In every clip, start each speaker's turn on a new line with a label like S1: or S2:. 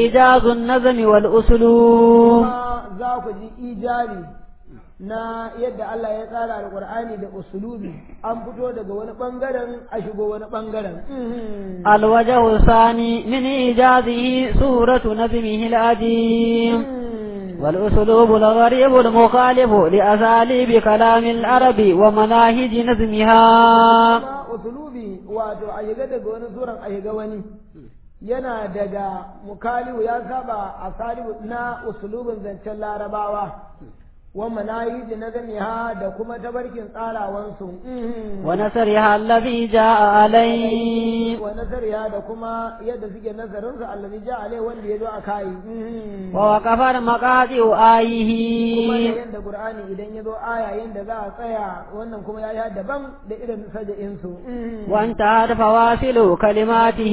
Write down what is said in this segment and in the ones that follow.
S1: إيجاز النظم والأسلوب
S2: kuma za ku ji ijabi na yadda Allah ya tsara alƙur'ani da usulubi an fito daga wani ɓangaren a shigo wani ɓangaren
S1: الوجه الثاني من إيجازه سورة نظمه العظيم والأسلوب الغريب المخالف لأساليب كلام العرب ومناهج نظمها
S2: kuma usulubi wato a shiga daga wani suran a shiga wani yana daga mukaliwu ya saba a salibu na usulubin zancen larabawa wa manahiji na ha da kuma tabarkin tsarawansu
S1: ونسرها الذي جاء عليه
S2: wa nasariya da kuma yadda suke nazarinsu allazi ja alai wanda ya zo a kai
S1: ووقف مقاطع
S2: kuma
S1: آيه
S2: da yadda qur'ani idan ya zo aya yadda za a tsaya wannan kuma ya yi daban da irin saja'insu
S1: وانتهت فواصل كلماته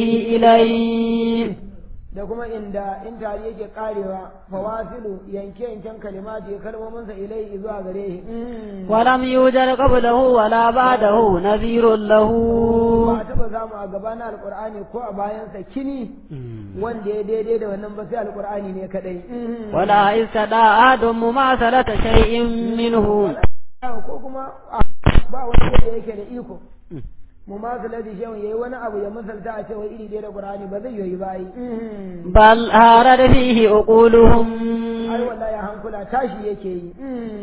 S1: إليه
S2: da kuma inda in tari yake karewa fawasilu yanke yanken kalimati kalmominsa ilai zuwa gare shi
S1: ولم يوجد قبله ولا بعده نذير له
S2: ba a taba samu a gaba na alkur'ani ko a bayansa kini wanda ya daidai da wannan ba sai alkur'ani ne kadai
S1: ولا استطاع أحد مماثلة شيء منه
S2: ko kuma a- ba wani wanda yake da iko mu ma su ladi shawun yayi wani abu ya misalta a cewa iri ɗaya da qur'ani ba zai yi ba yi
S1: بل هارد فيه عقولهم
S2: ai wallahi hankula tashi yake yi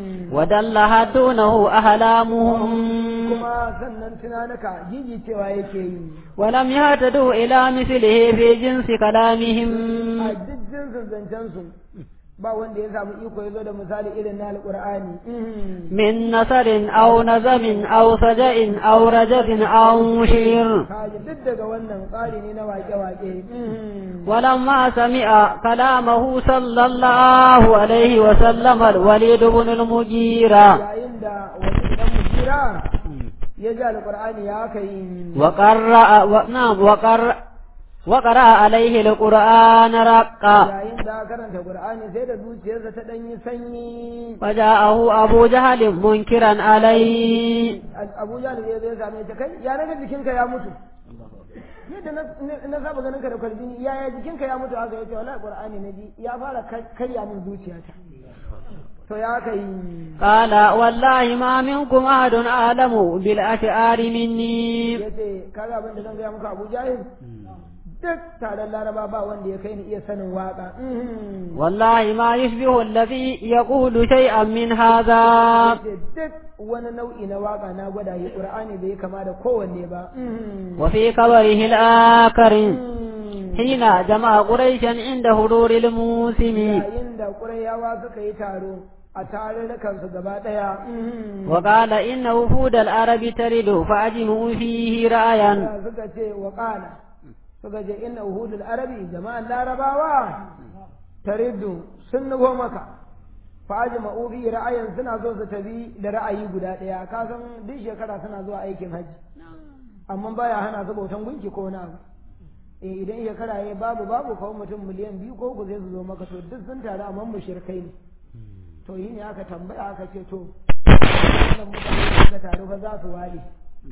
S1: ودلها دونه أحلامهم
S2: kuma sannan tunanuka jiji cewa yake yi
S1: ولم يهتدوا إلى مثله في جنس كلامهم
S2: a duk jinsin zancen su ba wanda ya samu iko ya zo da misali irin na alqur'ani
S1: من نثر أو نزم أو سجأ أو رجز أو شعر
S2: kaji duk daga wannan tsari ne na wake-wake
S1: ولما سمع كلامه صلى الله عليه وسلم الوليد بن المغيرة
S2: yayin da wani dan mujira ya ji alqur'ani ya kai
S1: وقرأ و... نعم وقرأ وقرأ عليه القرآن رقا
S2: yayin da karanta qur'ani sai da zuciyarsa ta dan yi sanyi
S1: فجاءه أبو جهل منكرا عليه
S2: Abu Jahl ya zai same ta kai ya naga jikinka ya mutu yadda na- na- na saba ganin ka da kwalbini ya ya jikinka ya mutu haka yace wallahi qur'ani na ji ya fara kar- karya min zuciyata to ya kai
S1: قال والله ما منكم أحد أعلم بالأشعار مني
S2: yace kaga abin da zan gaya muku Abu Jahl duk taron Laraba ba wanda ya kai ni iya sanin waka
S1: والله ما يشبه الذي يقول شيئا من هذا
S2: yace duk wani nau'i na waka na gwada yi qur'ani bai kama da kowanne ba
S1: وفي قبره الآخر حين جمع قريشا عند حضور الموسم
S2: yayin da ƙurayawa suka yi taro a tarurrukansu gaba ɗaya
S1: وقال إن وفود العرب ترد فأجمعوا فيه رأيا
S2: da suka ce wa ƙala suka ce inna uhudul arabi jama'an larabawa tariddu sun nufo maka fa ajma'u fi ra'ayin suna so su tafi da ra'ayi guda ɗaya ka san duk shekara suna zuwa aikin hajji amma baya hana su bautan gunki ko na abu eh idan shekara yayi babu babu kawai mutum miliyan biyu ko ku zai su zo maka to duk sun taru amma mushrikai ne to yi ne aka tambaya aka ce to wannan mutane da suka taru fa za su wale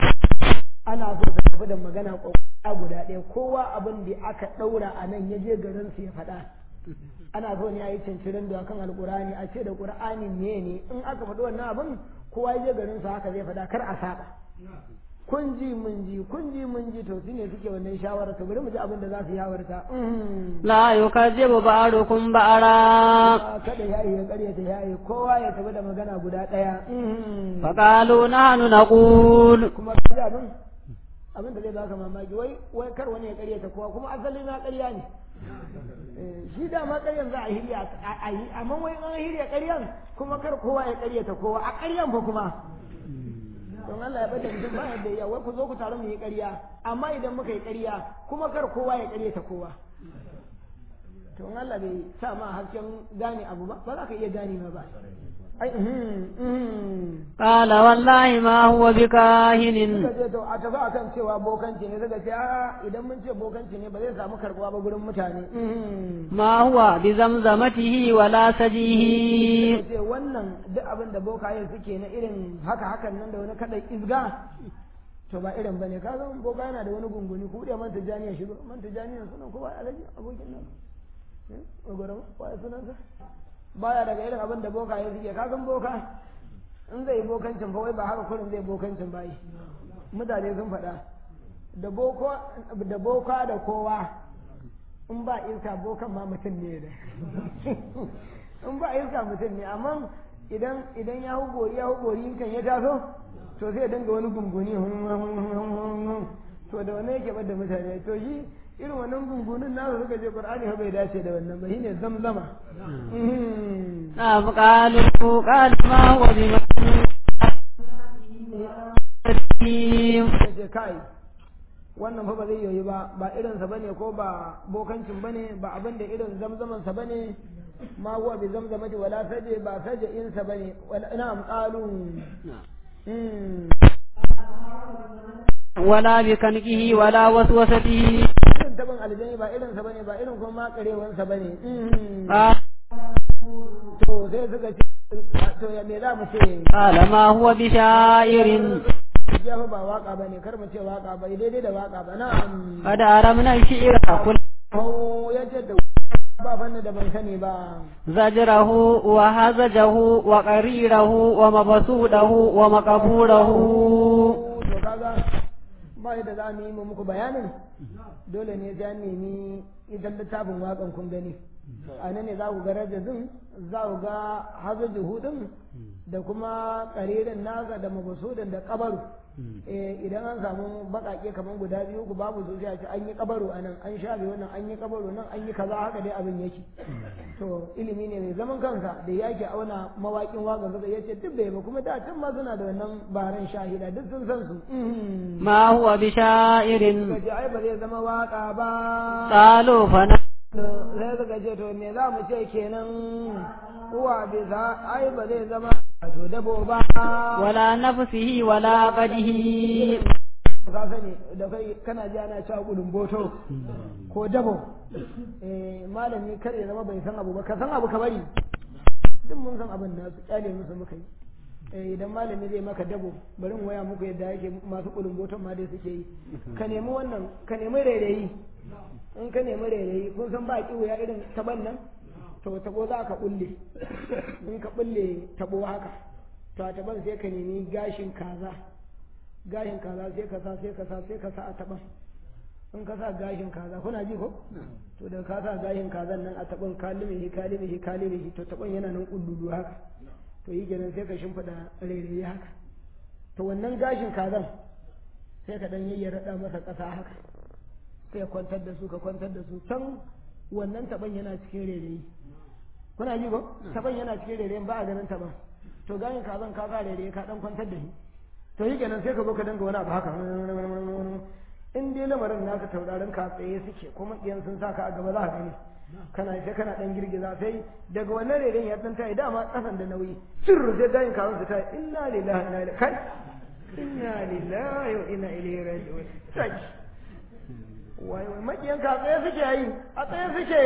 S2: ana so su tafi da magana kwakwara guda ɗaya kowa abin da aka ɗaura a nan ya je garin su ya faɗa ana so ne a yi cincirin da kan alƙur'ani a ce da ƙur'ani ne ne in aka faɗi wannan abin kowa ya je garin su haka zai faɗa kar a saba kun ji mun ji kun ji mun ji to su ne suke wannan shawara to bari mu ji abin da za su yawarta
S1: لا يكذب بعضكم بعضا
S2: kada ya yi ya karyata ya yi kowa ya tafi da magana guda ɗaya
S1: فقالوا نحن نقول
S2: kuma kaji abin abin da zai baka mamaki wai wai kar wani ya karyata kowa kuma asali na karya ne Eh, shi dama karyan za a hirya a yi amma wai an hirya karyan kuma kar kowa ya karyata kowa a karyan fa kuma don Allah ya bada mutum ba yadda ya wai ku zo ku taru mu yi karya amma idan muka yi karya kuma kar kowa ya karyata kowa to in Allah bai sa ma hasken gane abu ba ba za ka iya gane ba ai mhm, mhm.
S1: قال والله ما هو بكاهن
S2: suka ce to a tafi akan cewa bokanci ne suka ce a idan mun ce bokanci ne ba zai samu karbuwa ba gurin mutane
S1: ما هو بزمزمته ولا سجيه
S2: suka ce wannan duk abin da bokaye suke na irin haka hakan nan da wani kaɗai izga to ba irin bane ka zama boka yana da wani gunguni ku da man tijaniya shigo man tijaniya suna ko ba alaji abokin nan ogoro waye sunansa baya daga irin abin da boka ya suke kasan boka in zai bokancin fa wai ba haka kurin zai bokancin bayi mutane sun faɗa da boka da kowa in ba iska bokan ma mutum ne da in ba iska mutum ne amma idan idan ya hugori ya hugori kan ya taso to sai ya dinga wani gunguni to da wannan yake bada mutane to shi irin wannan gungunin nasu suka ce qur'ani ha bai dace da wannan ba shine zamzama
S1: نعم قالوا قال ما هو بمجنون
S2: ce kai wannan fa ba zai yoyi ba ba irinsa bane ko ba bokancin bane ba abin da irin zamzaman sa bane ma huwa bi zamzamati wala saje ba saje insa bane wala na'am qalu
S1: ولا بكنكه ولا وسوسته
S2: irin tabin aljani ba irinsa bane ba irin kuma makarewansa bane
S1: قال
S2: to sai suka ce to ya me za mu ce
S1: قال ما هو بشاعر
S2: ya fa ba waka bane kar mu ce waka ba daidai da waka ba na'am
S1: قد أرمنا الشعر كل
S2: ko ya ce da ba fanni da ban sani ba
S1: زجره وهزجه وقريره ومبسوده ومقبوره
S2: to kaga ba yadda za mu yi mu muku bayanin dole ne sai an nemi idan littafin waƙan kun gani a nan ne za ku ga rajazin za ku ga hazaji hudun da kuma ƙaririn nasa da mabasudin da kabaru eh idan an samu baƙaƙe kamar guda biyu ku babu su sai a ce an yi kabaru a nan an shafe wannan an yi kabaru nan an yi kaza haka dai abin yake to ilimi ne mai zaman kansa da yake auna mawaƙin waƙa suka yace duk bai ba kuma da can ma suna da wannan baran shahida duk sun san su Mhm.
S1: ما هو بشاعر
S2: suka ce ai ba zai zama waƙa ba
S1: قالوا فنحن
S2: sai suka ce to me za mu ce kenan uwa bisa ai ba zai zama to dabo ba
S1: ولا نفسه ولا قده
S2: ka sani da kai kana ji ana cewa gudun boto ko dabo eh malami kar ya zama bai san abu ba ka san abu ka bari duk mun san abin nasu kyale musu muka yi eh idan malami zai maka dabo bari in waya muku yadda yake masu gudun boton ma dai suke yi ka nemi wannan ka nemi rairayi in ka nemi rairayi kun san ba kiwo ya irin taban nan to tabo za ka bulle in ka bulle tabo haka to a taban sai ka nemi gashin kaza gashin kaza sai ka sa sai ka sa sai ka sa a taban in ka sa gashin kaza kuna ji ko to da ka sa gashin kazan nan a taban kalimihi kalimihi kalimihi to taban yana nan kulludu haka to yi kenan sai ka shimfiɗa rairayi haka to wannan gashin kazan sai ka dan yayyara masa ƙasa haka sai kwantar da su ka kwantar da su can wannan taban yana cikin rairayi kuna ji ko taban yana cikin rairayin ba a ganin taban to gashin kazan ka sa rairayi ka dan kwantar da shi to yi kenan sai ka zo ka danga wani abu haka in dai lamarin naka taurarin ka tsaye suke kuma ɗiyan sun sa ka a gaba za ka gani kana sai kana dan girgiza sai daga wannan reren ya dan tayi dama kasan da nauyi sirru sai dayin kawun su tayi inna lillahi inna ilaihi kai inna lillahi wa inna ilaihi raji'un sai wai wai makiyan ka tsaye suke yi a tsaye suke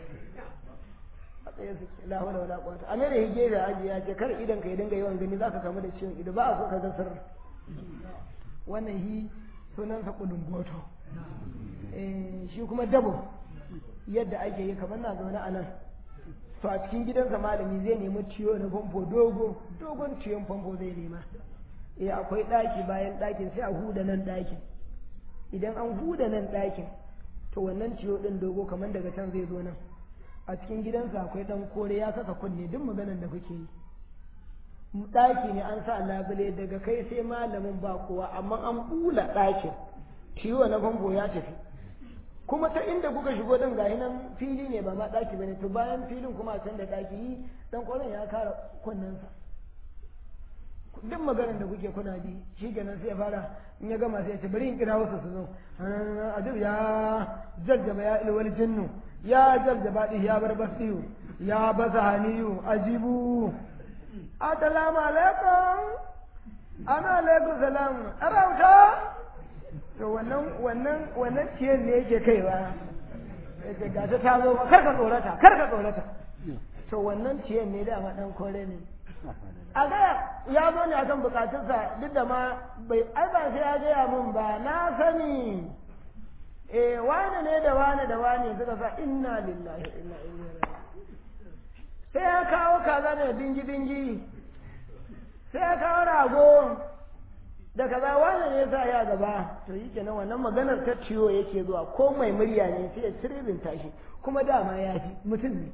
S2: a tsaye suke la hawla wala quwwata a mere hige da aji ya ce kar idan ka dinga yawan gani zaka kamu da ciwon ido ba a so ka ga sirri wannan hi sunansa kudin goto eh shi kuma dabo yadda ake yi kamar na zaune a nan to a cikin gidansa malami zai nemi ciyo na famfo dogo dogon ciyon famfo zai nema eh akwai ɗaki bayan ɗakin sai a huda nan ɗakin idan an huda nan ɗakin to wannan ciyo ɗin dogo kamar daga can zai zo nan a cikin gidansa akwai ɗan kore ya saka kunne duk maganan da kuke yi ɗaki ne an sa labule daga kai sai malamin ba kowa amma an bula ɗakin ciwo na famfo ya tafi kuma ta inda kuka shigo din gahi nan fili ne ba ma ɗaki bane to bayan filin kuma a can da ɗaki yi dan ƙwaron ya kara kunnensa duk maganar da kuke kuna bi shi kenan sai ya fara in ya gama sai ya ce bari in kira wasu su zo adib ya jaljaba ya ilwal jinnu ya jaljaba ɗi ya bar basiyu ya basa haniyu ajibu assalamu alaikum ana alaikum salam arauta to wannan wannan wannan ciyar ne yake kaiwa yake ga ta ta zo kar ka tsorata kar ka tsorata to wannan ciyar ne da ma dan kore ne a ga ya zo ne akan bukatunsa duk da ma bai ai ba sai ya gaya min ba na sani eh wane ne da wane da wane suka sa inna lillahi wa inna ilaihi raji'un sai ya kawo kaza da dingi dingi sai ya kawo rago da kaza wane ne sa ya gaba to yi kenan wannan maganar ta ciwo yake zuwa ko mai murya ne sai ya cirbinta shi kuma dama ya fi mutum ne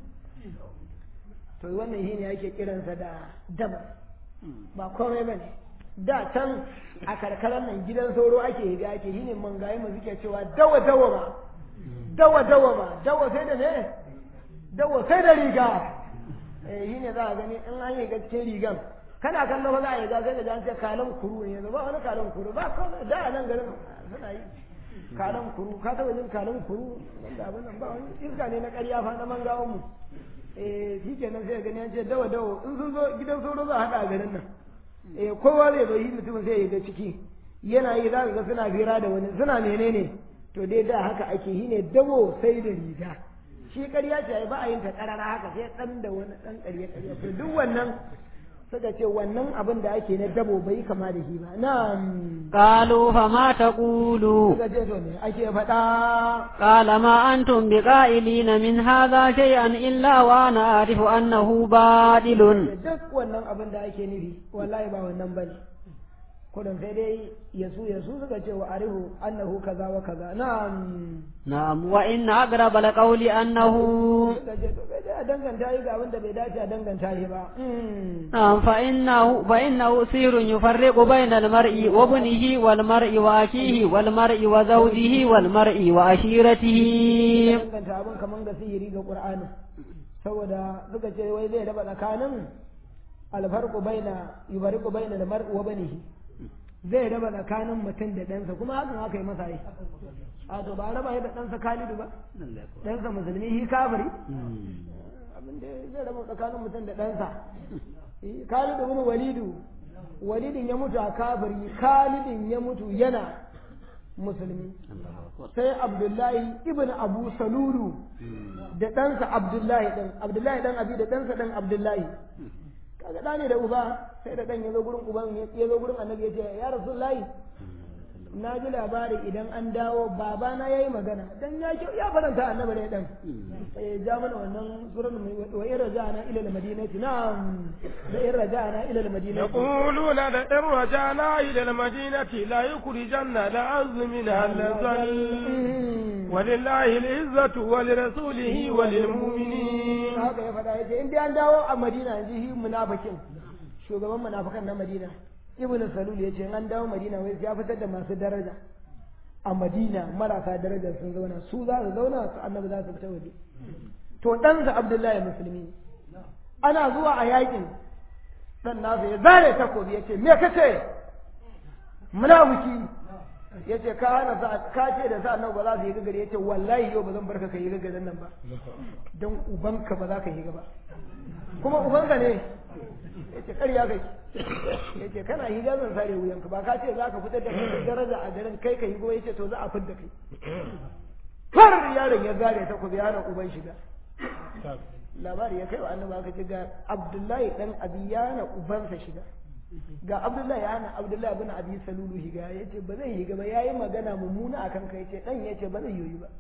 S2: to wannan shi ne ake kiransa da daba ba komai ba ne da can a karkarar nan gidan sauro ake higa ake shi ne mangayi mu suke cewa dawa dawa ba dawa dawa ba dawa sai da ne dawa sai da riga eh shi ne za a gani in an yi cikin rigan kana kallo ba za a yi ga sai da an ce kalan kuru ne ba wani kalan kuru ba komai da a nan garin suna yi kalan kuru ka taba jin kalan kuru wanda abin nan ba wani iska ne na ƙarya fa na mangawan mu eh shi kenan sai gani an ce dawa dawa in sun zo gidan sauro za a haɗa a garin nan eh kowa zai zo yi mutumin sai ya ga ciki yana yi za ka ga suna fira da wani suna menene to dai da haka ake yi ne dabo sai da riga shi ƙarya ce ba a yin ta ƙarara haka sai ɗan da wani ɗan ƙarya ƙarya to duk wannan suka ce wannan abin da ake na dabo bai kama da shi ba na'am
S1: قالوا فما تقولوا
S2: suka ce to me ake faɗa
S1: قال ما أنتم بقائلين من هذا شيئا إلا وأنا أعرف أنه باطل
S2: duk wannan abin da ake nufi wallahi ba wannan bane kudin sai dai yasu yasu suka ce wa arihu annahu kaza wa kaza na'am
S1: نعم وإن أقرب القول أنه
S2: suka ce to bai dai a danganta yi ga abin da bai dace a danganta shi ba Mm.
S1: نعم فإنه فإنه سير يفرق بين المرء وابنه والمرء وأخيه والمرء وزوجه والمرء وعشيرته
S2: danganta abin kaman ga sihiri ga qur'ani saboda suka ce wai zai raba tsakanin alfarqu baina yubariqu baina al-mar'i wa banihi zai raba tsakanin mutum da ɗansa kuma hakan aka yi masa yi a to ba raba yi da ɗansa Khalidu ba ɗansa musulmi shi kafiri abin da zai raba tsakanin mutum da ɗansa Eh, Khalidu bin Walidu Walidin ya mutu a kafiri Khalidin ya mutu yana musulmi sai Abdullahi ibn Abu Salulu da ɗansa Abdullahi ɗan Abdullahi ɗan Abi da ɗansa ɗan Abdullahi kaga ɗa ne da uba sai da ɗan ya zo gurin uban ya zo gurin annabi ya ce ya Rasulullahi na ji labari idan an dawo babana ya yi magana dan ya kyau ya faranta annabi ne dan sai ja mana wannan suran wa in raja'na ila al-madinati na'am da in raja'na ila al-madinati
S3: يقولون لئن رجعنا إلى المدينة لا يخرجن الأعز منها الأذل ولله العزة ولرسوله وللمؤمنين
S2: haka ya faɗa yace in dai an dawo a Madina yanzu shi munafikin shugaban munafikan na Madina Ibn Salul yace in an dawo Madina wai ya fitar da masu daraja a Madina marasa daraja sun zauna su za su zauna su annabi za su fita waje to ɗansa Abdullahi musulmi ne ana zuwa a yakin dan nasa ya zare takobi yace me kace munafiki yace ka hana sa ka ce da sa annabi ba za su yi gagare yace wallahi yau ba zan barka ka yi gagaren nan ba don ubanka ba za ka yi gaba kuma ubanka ne yace ƙarya kai yace kana higa zan sare wuyanka ba ka ce za ka fitar da kai daraja a garin kai ka yi gobe yace to za a fitar da kai har yaron ya zare ta ku yaron uban shiga labari ya kai wa annabi aka ce ga Abdullahi dan Abi yana ubansa shiga ga Abdullahi yana Abdullahi bin Abi Salulu shiga yace ba zai yi gaba yayi magana mummuna akan kai yace dan yace ba zai yi ba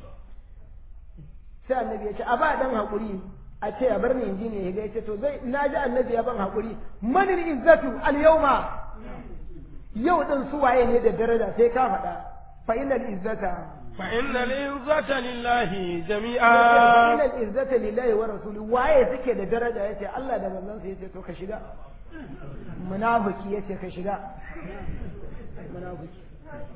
S2: sai annabi ya ce a ba dan hakuri a ce a bar ni inji ne ya ce to zai na ji annabi ya ban hakuri manil izzatu al yawma yau din su waye ne da daraja sai ka faɗa fa innal izzata
S3: فإن العزة لله
S2: fa
S3: جميعا
S2: innal izzata lillahi wa rasuli waye suke da daraja yace Allah da manzon sa yace to ka shiga munafiki yace ka shiga munafiki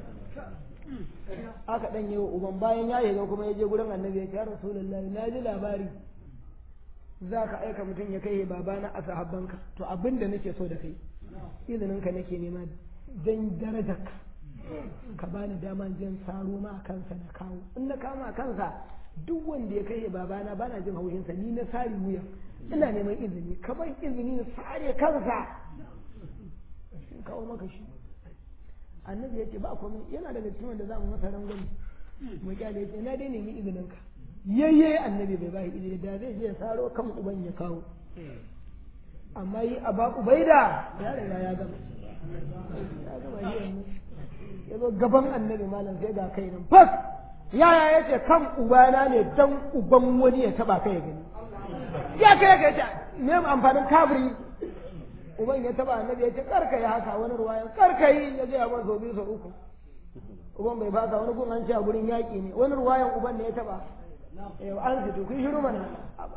S2: aka dan yi wa uban bayan ya shiga kuma ya je gurin annabi ya ce ya rasulullahi na ji labari za ka aika mutum ya kai babana a sahabbanka to abin da nake so da kai izininka nake nema dan darajarka ka bani dama jin saro ma kansa na kawo in na kama kansa duk wanda ya kai babana bana jin haushinsa ni na sari wuya ina neman izini ka ban izini na sare kansa in kawo maka shi annabi ya ce ba komai yana daga cikin wanda za mu masa rangwame mu kyale ya ce na dai nemi izinin ka yayye annabi bai bai izini da zai je ya saro kan uban ya kawo amma yi a ba ubaida ya riga ya gama ya gama shi yanzu ya zo gaban annabi malam sai ga kai nan fas yaya ya ce kan ubana ne dan uban wani ya taba kai ya gani ya kai ya ce me amfanin kabiri uban ya taba annabi ya ce karka yi haka wani ruwayan karka yi ya je ya masa biyu sau uku uban bai fasa wani gun an ce a gurin yaƙi ne wani ruwayan uban ne ya taba an fito kun shiru mana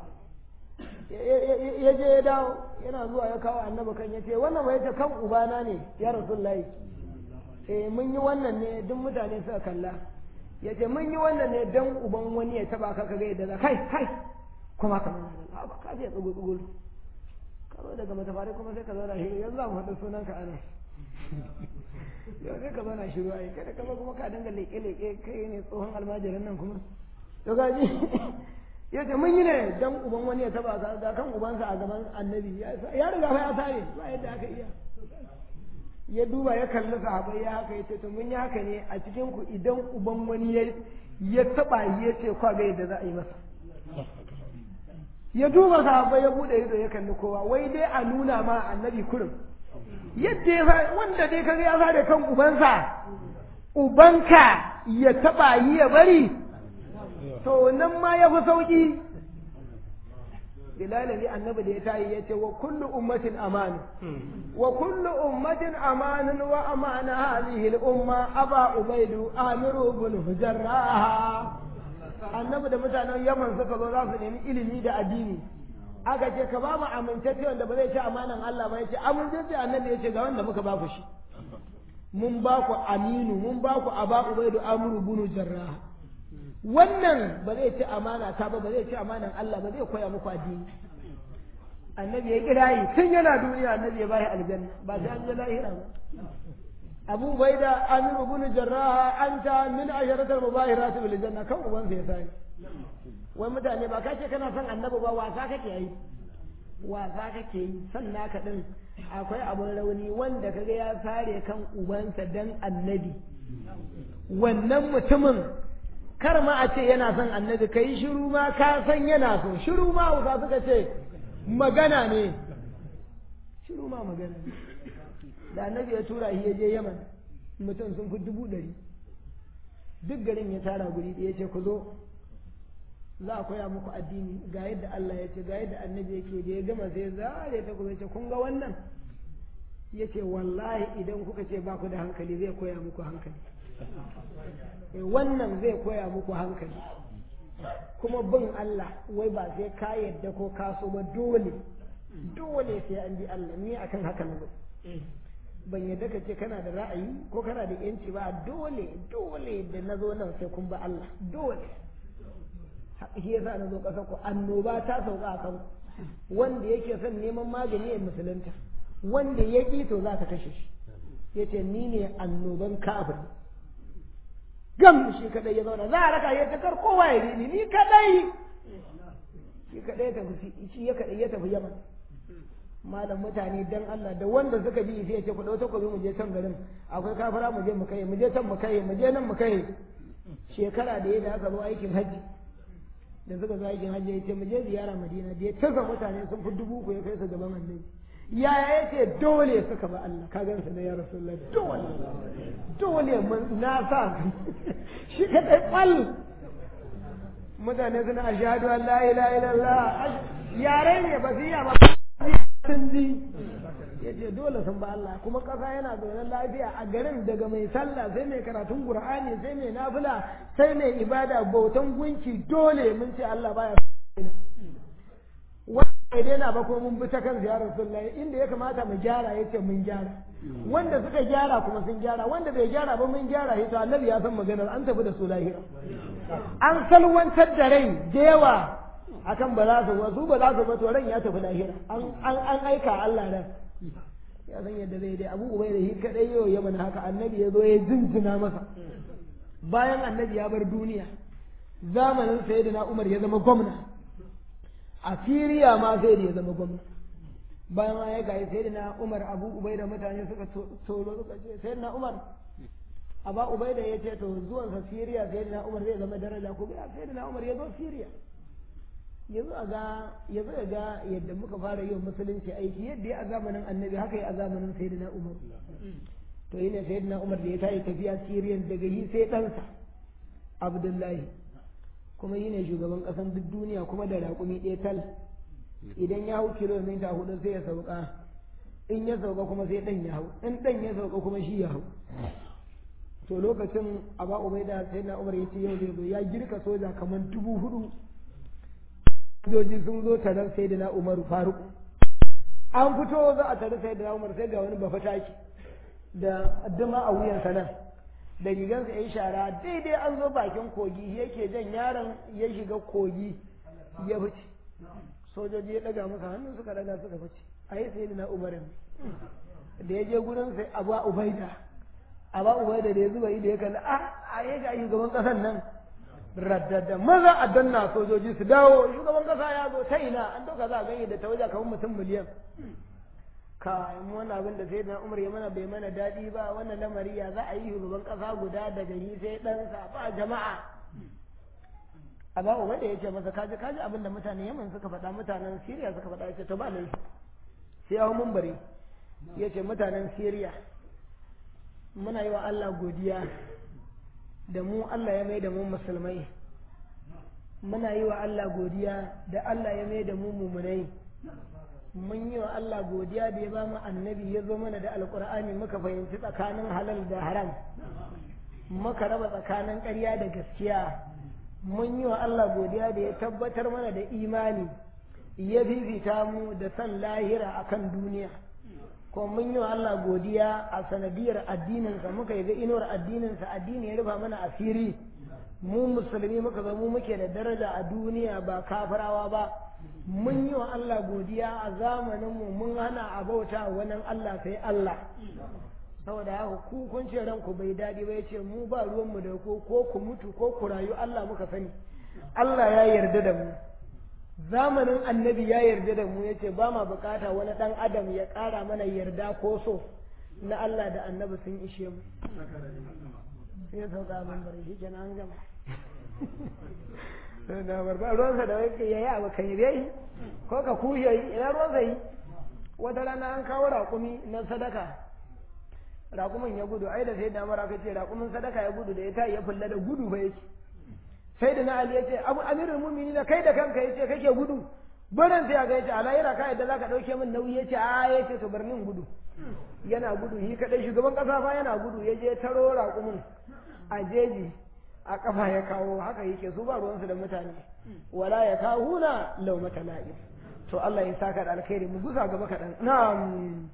S2: ya je ya dawo yana zuwa ya kawo annabi kan ya ce wannan bai ce kan ubana ne ya rasulullahi eh mun yi wannan ne duk mutane suka kalla ya ce mun yi wannan ne dan uban wani ya taba ka kaga yadda za kai kai kuma ka mana ba ka je tsugu tsugu ka zo daga matafari kuma sai ka zo na shiru yanzu za mu faɗi sunan ka ana yau sai ka zo na shiru ai kada ka zo kuma ka dinga leƙe leƙe kai ne tsohon almajirin nan kuma to gaji ya ce mun yi ne dan uban wani ya taba ka ga kan ubansa a gaban annabi ya riga fa ya sare ba yadda aka iya ya duba ya kalli sahabai ya haka ya ce to mun yi haka ne a cikin ku idan uban wani ya ya taba ya ce kwa ga yadda za a yi masa ya duba sahabai ya bude ido ya kalli kowa wai dai a nuna ma annabi kurin yadda ya wanda dai kaga ya sare kan ubansa ubanka ya taba yi ya bari to nan ma ya fi sauki bilalali annabi da ya tayi ya ce wa kullu ummatin amanu wa kullu ummatin amanun wa amana hadhihi al-umma aba ubaidu amiru bin hujarrah annabi da mutanen yaman suka zo za su nemi ilimi da addini aka ce ka ba mu amintacce wanda ba zai ci amanan Allah ba ya ce amintacce annabi ya ce ga wanda muka ba ku shi mun ba ku aminu mun ba ku aba ubaidu amiru bin jarrah wannan ba zai ci amana ta ba ba zai ci amanan Allah ba zai koya muku addini annabi ya kirayi tun yana duniya annabi ya bashi aljanna ba sai an je lahira ba Abu Baida Amir ibn Jarrah anta min asharatil mubahirat bil janna kan uban sai sai wai mutane ba ka ce kana son annabi ba wasa kake yi wasa kake yi san naka din akwai abun rauni wanda kaga ya sare kan ubansa dan annabi wannan mutumin kar ma a ce yana son annabi ka yi shiru ma ka san yana so shiru ma hausa suka ce magana ne shiru ma magana ne da annabi ya tura shi ya je yaman mutum sun fi dubu ɗari duk garin ya tara guri da ya ce ku zo za a koya muku addini ga yadda Allah ya ce ga yadda annabi yake da ya gama sai zare ta kuma ya ce kun ga wannan ya ce wallahi idan kuka ce ba ku da hankali zai koya muku hankali wannan zai koya muku hankali kuma bin Allah wai ba sai ka yadda ko ka so ba dole dole sai an bi Allah ni akan haka na ban yadda ka ce kana da ra'ayi ko kana da yanci ba dole dole da na zo nan sai kun ba Allah dole shi yasa na zo ƙasar ku annoba ta sauka a kan wanda yake son neman magani ya musulunta wanda ya ƙi to za ta kashe shi yace ni ne annoban kafir gam shi kadai ya zauna za a raka ya takar kowa ya ni ni kadai shi kadai ya tafi shi ya kadai ya tafi yaman malam mutane dan Allah da wanda suka bi sai ya ce ku dauta ku bi mu je can garin akwai kafara mu je mu kai mu je can mu kai mu je nan mu kai shekara da ya da aka zo aikin hajji da suka zo aikin hajji ya ce mu je ziyara madina da ya tasa mutane sun fi dubu ku ya kai su gaban annabi yaya ya ce dole suka ba Allah ka gansa da ya rasulullah dole dole na sa shi ka dai kwal mutane suna ashhadu an la ilaha illallah yare ne ba su iya ba sun ji ya ce dole sun ba Allah kuma ƙasa yana zaune lafiya a garin daga mai sallah sai mai karatun qur'ani sai mai nafila sai mai ibada bautan gunki dole mun ce Allah baya wanda bai daina ba kuma mun bi ta kan ziyarar sunna inda ya kamata mu gyara ya ce mun gyara wanda suka gyara kuma sun gyara wanda bai gyara ba mun gyara ya to annabi ya san maganar an tafi da su lahira an salwantar da rai da yawa akan ba za su wasu ba za su ba to ran ya tafi lahira an aika Allah ran ya san yadda zai dai abu ubai da shi kadai yau ya mana haka annabi ya zo ya jinjina masa bayan annabi ya bar duniya zamanin sayyidina Umar ya zama gwamna a Siriya ma sai da ya zama gwamna bayan ma ya gaye sayyidina Umar Abu Ubaida mutane suka tsoro suka ce sayyidina Umar Aba Ubaida ya ce to zuwansa Siriya sayyidina Umar zai zama daraja ko ya sayyidina Umar ya zo Siriya yanzu a ga yanzu a ga yadda muka fara yin musulunci aiki yadda ya a zamanin annabi haka ya a zamanin sayyidina umar to yi ne sayyidina umar da ya tayi tafiya siriyan daga yi sai ɗansa abdullahi kuma yi ne shugaban ƙasan duk duniya kuma da raƙumi ɗaya tal idan ya hau kilomita hudu sai ya sauka in ya sauka kuma sai ɗan ya hau in ɗan ya sauka kuma shi ya hau to lokacin aba ubaida sai na umar ya ce yau zai zo ya girka soja kamar dubu hudu sojoji sun zo taron sai da na umaru faruk an fito za a tare sai da na umar sai ga wani bafataki da addama a wuyansa nan da rigansa ya yi shara daidai an zo bakin kogi yake jan yaron ya shiga kogi ya fice sojoji ya daga masa hannun suka daga suka fice a yi sai na umarin da ya je gurin sai abu ubaida abu ubaida da ya zuba ido ya kalli a a yi ga shugaban kasan nan raddada maza a danna sojoji su dawo shugaban kasa ya zo ta ina an dauka za a ganye da ta waje kamar mutum miliyan ka mu wannan abin da sai na umar ya mana bai mana daɗi ba wannan lamari ya za a yi shugaban kasa guda daga yi sai ɗansa ba jama'a a ba uba da ya ce masa kaji kaji abin da mutane yaman suka faɗa mutanen siriya suka faɗa ya ce to ba laifi sai ya mun bari ya ce mutanen siriya muna yi wa allah godiya da mu allah ya mai da mu musulmai muna yi wa allah godiya da allah ya mai da mu mumunai mun yi wa Allah godiya da ya ba mu annabi ya zo mana da alkur'ani muka fahimci tsakanin halal da haram muka raba tsakanin ƙarya da gaskiya mun yi wa Allah godiya da ya tabbatar mana da imani ya fifita mu da san lahira akan duniya ko mun yi wa Allah godiya a sanadiyar addininsa muka yi ga inuwar addininsa addini ya rufa mana asiri mu musulmi muka zama muke da daraja a duniya ba kafirawa ba mun yi wa Allah godiya a zamaninmu mun hana a bauta wannan Allah sai Allah saboda haka ku kun ce ranku bai daɗi ba yace mu ba ruwanmu da ko ko ku mutu ko ku rayu Allah muka sani Allah ya yarda da mu zamanin annabi ya yarda da mu yace ba ma bukata wani dan adam ya ƙara mana yarda ko so na Allah da annabi sun ishe mu sai sauka mun bari shi kenan an gama na barba ruwansa da wai ya yi abu kan yi ko ka kushe yi ina ruwansa yi wata rana an kawo raƙumi na sadaka raƙumin ya gudu ai da sai da mara ce raƙumin sadaka ya gudu da ya tayi ya fulla da gudu ba yake sai da na ali ya ce abu amirul mu'minin da kai da kanka yace kake gudu barin sai ga yace alayira ka yadda zaka dauke min nauyi yace a yace to bar min gudu yana gudu shi kadai shugaban kasa fa yana gudu ya je taro raƙumin a jeji a kafa ya kawo haka yake su ba ruwansu da mutane wala ya kahuna laumata la'ib to Allah ya saka da alkhairi mu gusa gaba kaɗan na'am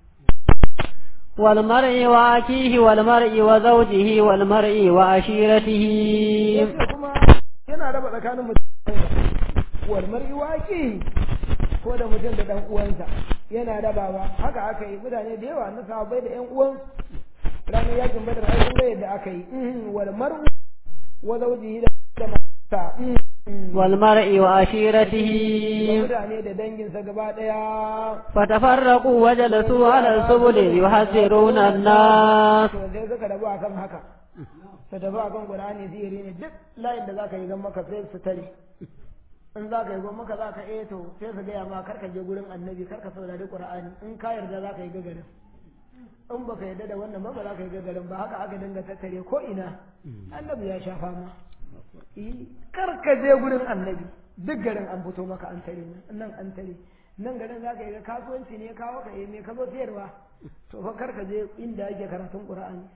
S1: والمرء وأخيه والمرء وزوجه والمرء وعشيرته
S2: yace kuma yana raba tsakanin mutum wal mar'i waqi ko da mutum da dan uwansa yana rabawa haka aka yi mutane da yawa na sahabbai da yan uwan ranar yakin badar ai kun ga yadda aka yi wal mar'u wa zawjihi da mata
S1: والمرء وعشيرته
S2: mutane da danginsa gaba daya
S1: فتفرقوا وجلسوا على السبل يحذرون الناس
S2: to sai suka rabu akan haka su tafi akan qur'ani sihiri ne duk layin da zaka yi gan maka sai su tare in zaka yi gan maka zaka eh to sai su gaya ma karka je gurin annabi karka saurari qur'ani in ka yarda zaka yi gagarin in baka yarda da wannan ba ba zaka yi gagarin ba haka aka dinga tattare ko ina annabi ya sha fama karka je gurin annabi duk garin an fito maka an tare nan an tare nan garin za ka yi kasuwanci ne kawo ka yi me ka zo siyarwa to fa karka je inda yake karatun qur'ani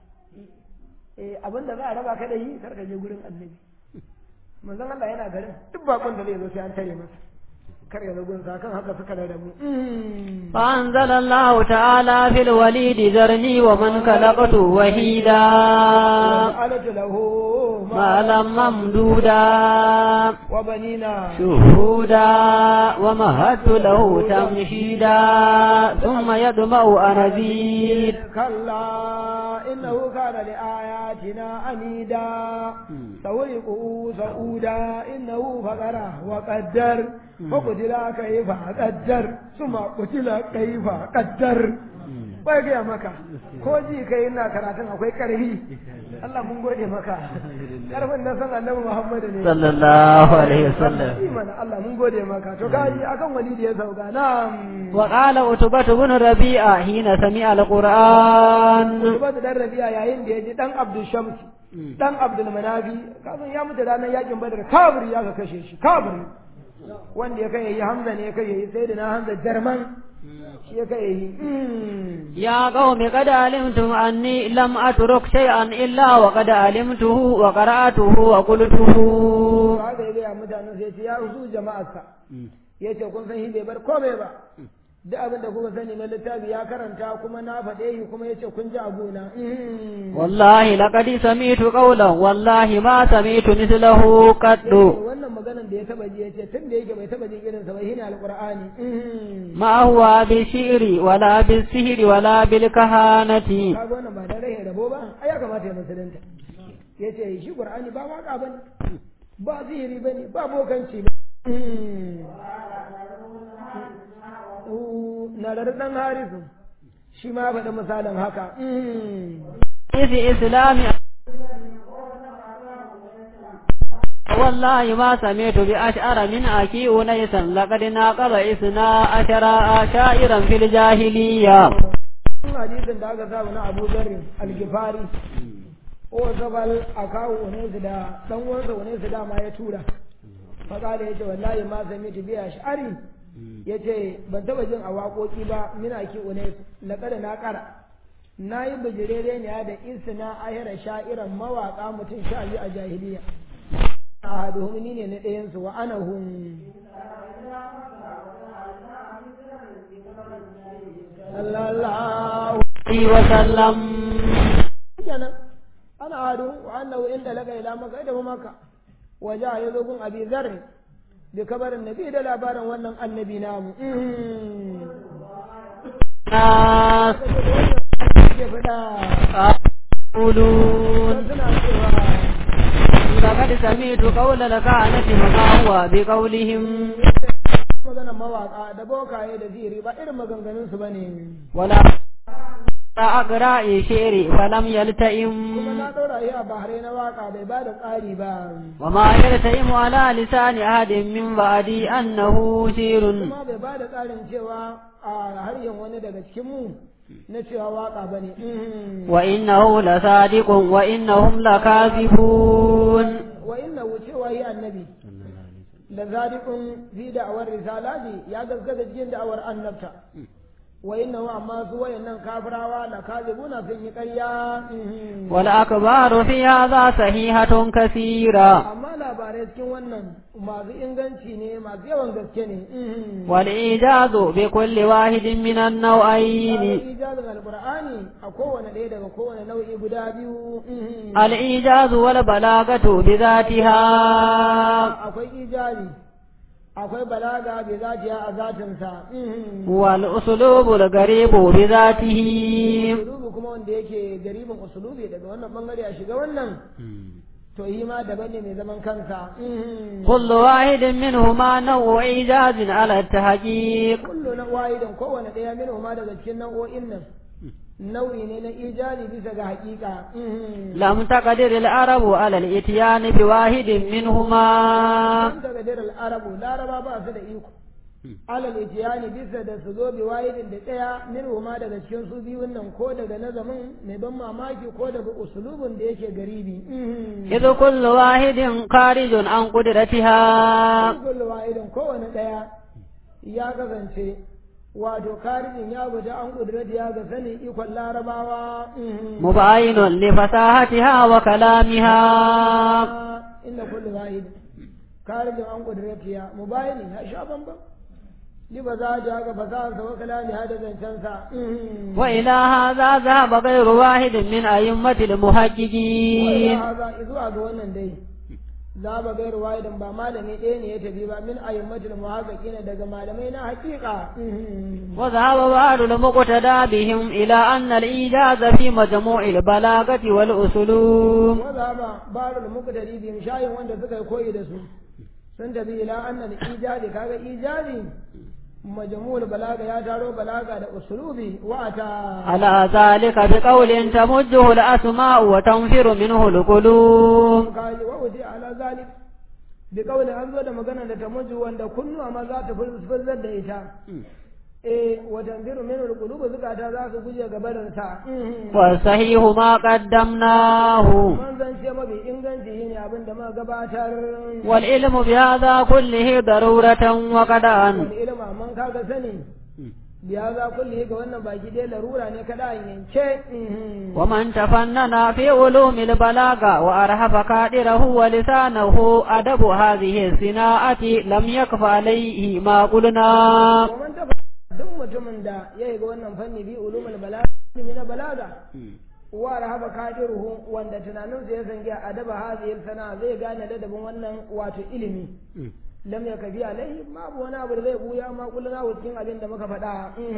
S2: eh abin da za a raba ka da yi karka je gurin annabi manzon Allah yana garin duk bakon da zai zo sai an tare masa kar ya zagon sa kan haka suka da mu
S1: فأنزل الله تعالى في الوليد ذرني ومن خلقت وحيدا
S2: alatu lahu
S1: مالا ممدودا
S2: وبنينا
S1: شهودا ومهدت له تمشيدا ثم يدمع أن أزيد
S2: كلا إنه كان لآياتنا عنيدا سورقه سعودا إنه فقر وقدر فقتل كيف قدر ثم قتل كيف قدر bai gaya maka ko ji kai ina karatun akwai karfi Allah mun gode maka karfin na san annabi Muhammad ne
S1: صلى الله عليه وسلم
S2: imana Allah mun gode maka to kaji akan walidi ya sauka na'am
S1: وقال عتبة بن ربيعة حين سمع القرآن
S2: Ubatu dan Rabi'a yayin da ya ji dan Abdul Shamsi dan abdul manafi kasan ya mutu ranar yakin badar kabiri ya ka kashe shi kabiri wanda ya kai yayi hamza ne ya kai yayi sai da na hamza jarman shi ya kai yayi
S1: يا قوم قد علمتم أني لم أترك شيئا إلا وقد علمته وقرأته وقلته
S2: haka ya gaya mutanen sai ce ya su jama'arsa ya ce kun san shi bai bar komai ba duk abin da kuka sani na littafi ya karanta kuma na faɗe shi kuma ya ce kun ji abuna
S1: والله لقد سمعت قولا والله ما سمعت مثله قط
S2: wannan maganan da ya taba ji ya ce tun da yake bai taba jin irinsa ba shine alqur'ani
S1: ما هو بالشعر ولا بالسحر ولا بالكهانة
S2: kaga wannan ba da rahin rabo ba ai ya kamata ya musulunta ya ce shi qur'ani ba waka bane ba sihiri bane ba bokanci ba na da dan harisu shi ma faɗi misalin haka
S1: في إسلام والله ما سمعت بأشعر من أكي أنيسا لقد ناقض إثنا عشر شائرا في الجاهلية
S2: hadisin da aka samu na Abu Dharr al-Ghifari o zabal akawu unaisu da dan uwansa unaisu da ma ya tura faƙala yace wallahi ma sami'tu bi ash'ari yace ban taba jin a waƙoƙi ba mina ki unaisu laqad na ƙara na yi bijirere ne da isna ahira sha'iran mawaƙa mutum sha biyu a jahiliya ahaduhum ni ne na ɗayan su wa ana hum sallallahu
S1: عليه وسلم
S2: kenan ana hadu wa annahu inda laka ila maka da maka waja ya zo gun abi zarri bi kabarin nabi da labarin wannan annabi namu
S1: الناس
S2: ke fada
S1: يقولون
S2: suna cewa
S1: لقد سمعت قول الكهنة وما هو بقولهم
S2: maganar mawaka da bokaye da ziri ba irin maganganun su bane
S1: ولا أقرأ شعري فلم
S2: kuma
S1: يلتئم
S2: na ɗora shi a bahare na waka bai ba da tsari ba
S1: وما يلتئم على لسان أحد من بعدي أنه شعر
S2: kuma bai ba da tsarin cewa a harshen wani daga cikin mu na cewa waka bane
S1: وإنه لصادق وإنهم لكاذبون
S2: wa inna cewa yi annabi da zadiqun fi da'awar risalati ya gaskata cikin da'awar annabta wa inna amma su wayannan kafirawa la kazibuna sun yi ƙarya
S1: والأخبار في هذا صحيحة كثيرة
S2: amma labarai cikin wannan masu inganci ne masu yawan gaske ne
S1: والإيجاز بكل واحد من النوعين
S2: ijazin alqur'ani a kowane ɗaya daga kowane nau'i guda biyu
S1: الإيجاز والبلاغة بذاتها
S2: akwai ijazi akwai balaga bi zatiya a zatinsa
S1: والأسلوب الغريب بذاته
S2: usulubi kuma wanda yake garibin usulubi daga wannan bangare a shiga wannan to yi ma daban ne mai zaman kansa
S1: كل واحد منهما نوع إيجاز على التحقيق
S2: kullu na wahidan kowane ɗaya min ma daga cikin nau'o'in nan nau'i ne na ijazi bisa ga haƙiƙa
S1: لم تقدر العرب على الإتيان بواحد منهما
S2: Sun daga dirar arabu laraba ba su da iko alal itiyani bisa da su zo bi wahidin da ɗaya min ma daga cikin su biyun nan ko daga nazamin mai ban mamaki ko daga usulubin da yake garibi
S1: إذ كل واحد خارج عن قدرتها
S2: kullu wahidin kowane ɗaya ya kasance wato karijin ya guji an kudurati ya ga sanin ikon larabawa
S1: مباين لفصاحتها وكلامها
S2: inda kullu wahid karijin an kudurati ya mubayini ya sha bambam li ba za ta ga fasahansa wa kalami hada zancensa
S1: وإلى هذا ذهب غير واحد من أئمة المحققين
S2: haza zuwa ga wannan dai za ba gairu wahidan ba malami ɗaya ne ya tafi ba min ayyammatul muhaqqiqin daga malamai na haƙiƙa
S1: وذهب بعض المقتدى بهم إلى أن الإيجاز في مجموع البلاغة والأسلوب
S2: wanda ba barul muqtadi bi shayin wanda suka yi koyi da su sun tafi ila annal ijadi kaga ijadi majmu'ul balaga ya taro balaga da uslubi wa ata
S1: على ذلك بقول تمجه الأسماء وتنفر منه القلوب
S2: kaji wa wuti ala zalik bi qawli an zo da magana da tamujju wanda kunnuwa ma za ta furzar da ita eh wa tanziru min alqulub zukata za su guje ga barin sa
S1: والصحيح ما قدمناه
S2: man zance mafi inganci shine abin da muka gabatar
S1: والعلم بهذا كله ضرورة وقدعا
S2: wal ilma man kaga sani biya za kulli ga wannan baki dai larura ne kada in yanke
S1: ومن تفنن في علوم البلاغة وأرهب قادره ولسانه أدب هذه الصناعة لم يكف عليه ما قلنا
S2: ومن tafa duk mutumin da ya yi ga wannan fanni bi ulumul balaga ilimi na balaga wa rahaba kadiruhu wanda tunaninsa ya zange adaba hadhihi sana zai gane ladabin wannan wato ilimi lam yakafi alaihi babu wani abu da zai buya ma kulluna cikin abin da muka faɗa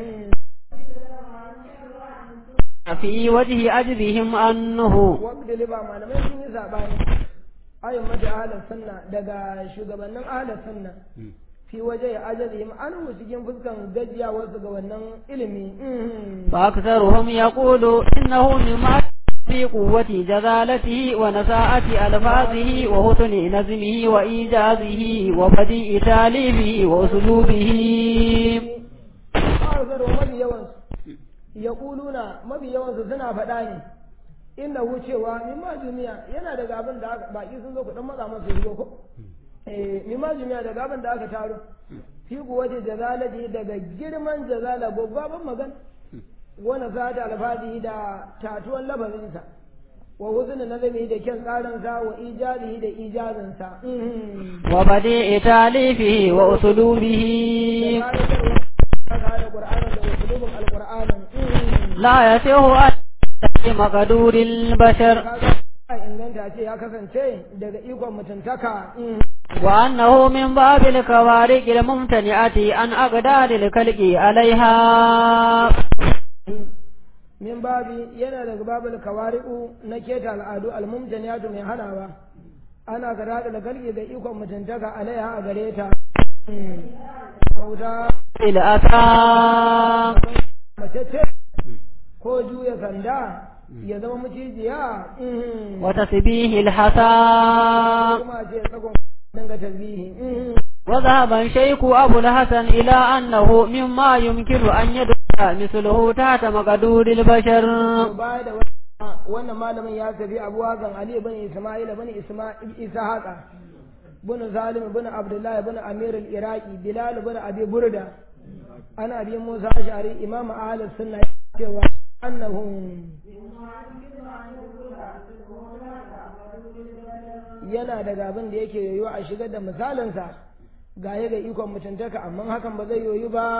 S1: في وجه أجرهم أنه
S2: wanda liba malamai sun yi sabani ayin mata ahalar sunna daga shugabannin ahalar sunna fi waje ajalihim an cikin fuskan gajiyawarsu ga wannan ilimi
S1: فأكثرهم يقول إنه مما في قوة جلالته ونساءة ألفاظه وحسن نظمه وإيجازه وبديء تاليفه وأسلوبه
S2: ƙarsar wa mafi yawansu ya ƙuluna mafi yawansu suna faɗa ne inda wucewa mimma duniya yana daga abin da aka baki sun zo kuɗin matsa masu shigo ko eh mimma duniya daga abin da aka taro fi kuwace jazalati daga girman jazala babban magana wani sata alfadi da tatuwan lafazinsa wa huzun nazami da kyan tsarinsa wa ijazihi da ijazinsa
S1: وبديء تاليفه وأسلوبه لا يسيه أن مقدور البشر
S2: inganta ce ya kasance daga ikon mutuntaka
S1: وأنه من باب الكوارق الممتنعة عن أقدار الكلق عليها
S2: min babi yana daga babul kawari'u na keta al'adu almumtaniyatu mai hanawa ana gara da galge ga ikon mutuntaka alaiha a gare ta bauta
S1: الأثام
S2: mace ce ko juya sanda ya zama macijiya
S1: وتسبيه الحسام
S2: kuma ce tsagon dinga tasbihi
S1: وذهب الشيخ أبو الحسن إلى أنه مما يمكن أن يدخل مثله تحت مقدور البشر
S2: baya da wannan malamin ya tafi abu hakan ali bin isma'ila bin isma'il isa haka bin zalim bin abdullah bin amir al-iraqi bilal bin abi burda ana abi musa ash'ari imam ahli sunna cewa annahum yana daga abin da yake yoyo a shigar da misalinsa ga ya ga ikon mutuntaka amma hakan ba zai yoyu ba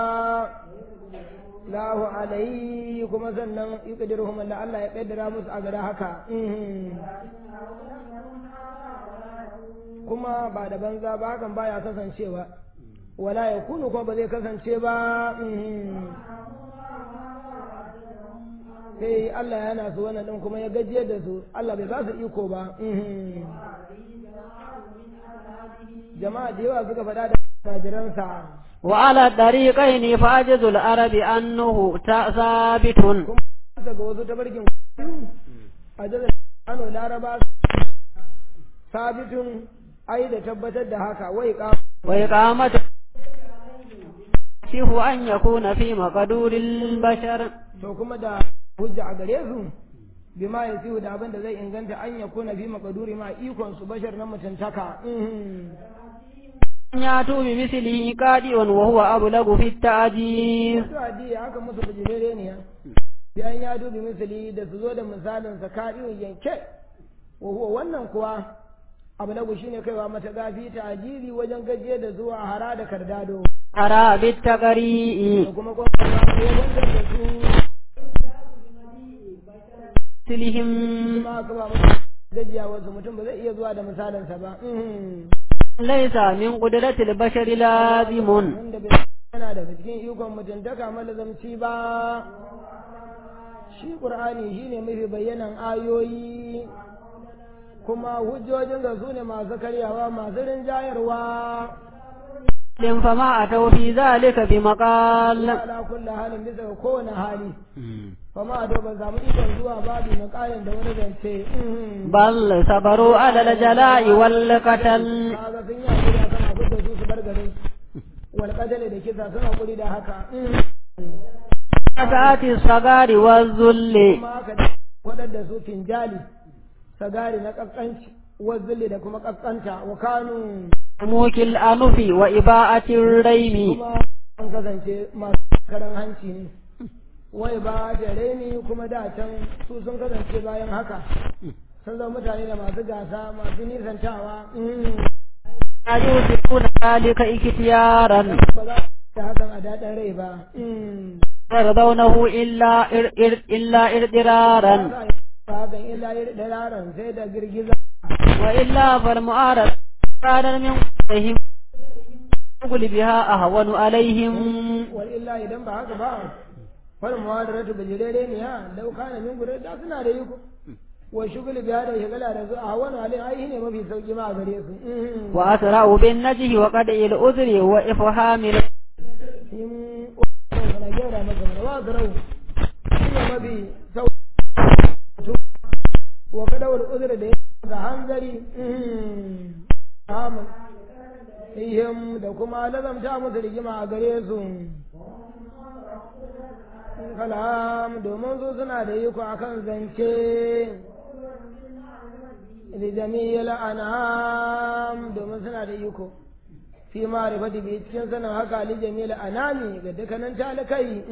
S2: lahu alaihi kuma sannan yuqdiruhum Allah Allah ya kaddara musu a gada haka kuma ba da banza ba hakan baya kasancewa wala ya kunu kuma ba zai kasance ba sai Allah yana su wannan din kuma ya gajiyar da su Allah bai ba su iko ba jama'a da yawa suka faɗa da tajiransa
S1: وعلى الطريقين فأجز العرب أنه ثابت
S2: kuma daga wasu tabarkin a jazar ano laraba sabitun ai da tabbatar da haka wai ka
S1: وإقامة شيخ أن يكون في مقدور البشر
S2: to kuma da hujja a gare su bima ya siyu da abin da zai inganta an ya kuna fi makaduri ma ikon su bashar na mutuntaka
S1: أن يأتوا بمثله قادئ وهو أبلغ في التعجيز
S2: su adi haka musu bujirere ne bi an ya dubi misali da su zo da misalin sa kadiyon yanke wa huwa wannan kuwa abu lagu shine kaiwa mata gafi ta ajiri wajen gajiye da zuwa hara da kardado
S1: أرى بالتقريء
S2: da kuma kuma ya wanzar da su
S1: مثلهم
S2: kuma aka ba musu gajiya wasu mutum ba zai iya zuwa da misalinsa ba
S1: ليس من قدرة البشر لازم
S2: wanda bai yana daga cikin ikon mutuntaka malazamci ba shi ƙur'ani shine mafi bayyanan ayoyi kuma hujjojin da su ne masu karyawa masu rinjayarwa
S1: فما أتوا في ذلك بمقال
S2: ala kulli halin bisa ga kowane hali fama a ban samu ikon zuwa babu makalin da wani zance
S1: بل صبروا على الجلاء والقتل
S2: kaga sun yi hakuri akan abin da su su bar garin wal qadali da kisa sun hakuri da haka
S1: sa'ati sagari wa zulli
S2: kuma aka kwadar da su finjali sagari na kaskanci wa zulli da kuma kaskanta wa kanu
S1: mukil anufi wa iba'atir raimi
S2: kuma an kasance masu karan hanci ne wai ba da raini kuma da can su sun kasance bayan haka sun zama mutane da masu gasa masu nisantawa
S1: ayyusikuna zalika iktiyaran
S2: ba za ta hakan a daɗin rai ba
S1: yardawnahu illa ir ir illa irdiraran
S2: ba hakan illa da yaron sai da girgiza
S1: wa illa fal mu'arad ranar min qulihim qul biha ahwanu alaihim
S2: wal illa idan ba haka ba wal muwadaratu bijirere ne ya dauka na min gure da suna da yiko wa shugul biya da shigala da su a wani halin ai ne mafi sauki ma a gare su
S1: wa asra'u bin najhi wa qad'il udri wa ifhamil
S2: in na gyara masa mana wa zarau shi ne mafi sauki wa kadawar uzur da ya ga hanzari amin ihim da kuma lazamta musu rigima a gare su kalam domin su suna da iko akan zance da jami'il anam domin suna da iko fi ma'rifati bi cikin sanin haka li jami'il anami ga dukkanin talakai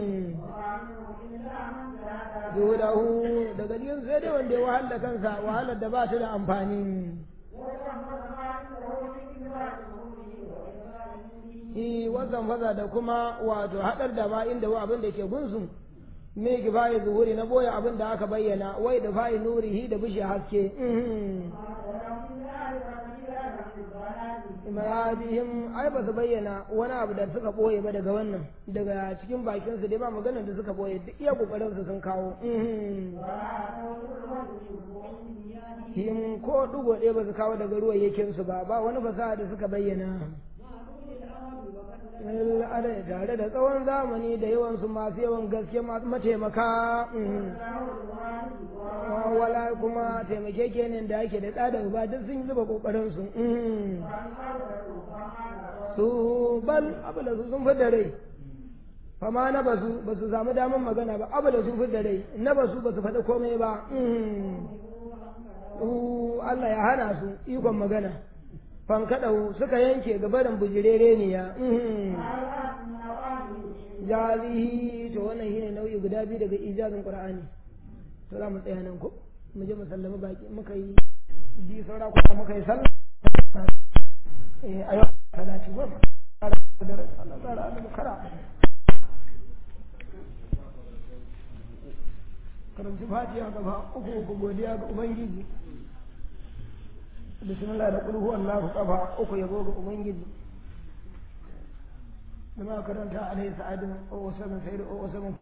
S2: yudahu daga cikin sai dai wanda ya wahala kansa wahalar da ba ta da amfani shi wasan faza da kuma wato haɗar da ma inda wa abin da ke gunsu me ki bayi zuhuri na boye abin da aka bayyana wai da bayi nurihi da bishe haske imarajihim ai ba su bayyana wani abu da suka boye ba daga wannan daga cikin bakin su dai ba maganar da suka boye duk iya kokarin su sun kawo him ko dugo ɗaya ba su kawo daga ruwayyakin su ba ba wani fasaha da suka bayyana al'adai tare da tsawon zamani da yawansu masu yawan gaske masu mataimaka wala kuma taimake kenan da ake da tsada ba duk sun zuba kokarin su su bal abu da su sun fi da rai fama na basu ba su samu damar magana ba abu da su fi da rai na basu ba su faɗi komai ba Allah ya hana su ikon magana fankaɗau suka yanke gabarin bujirere ne ya jarihi to wannan shine nau'i guda biyu daga ijazin qur'ani to za mu tsaya nan ko mu je mu sallama baki muka yi bi saura kuma muka yi sallah eh ayo salati ko Allah tsara Allah kara karanci fatiha gaba uku uku godiya ga ubangiji bismillah da kulhu Allahu kafa uku yabo ga ubangiji da ma karanta alaihi sa'adun o wasallam sayyidu o wasallam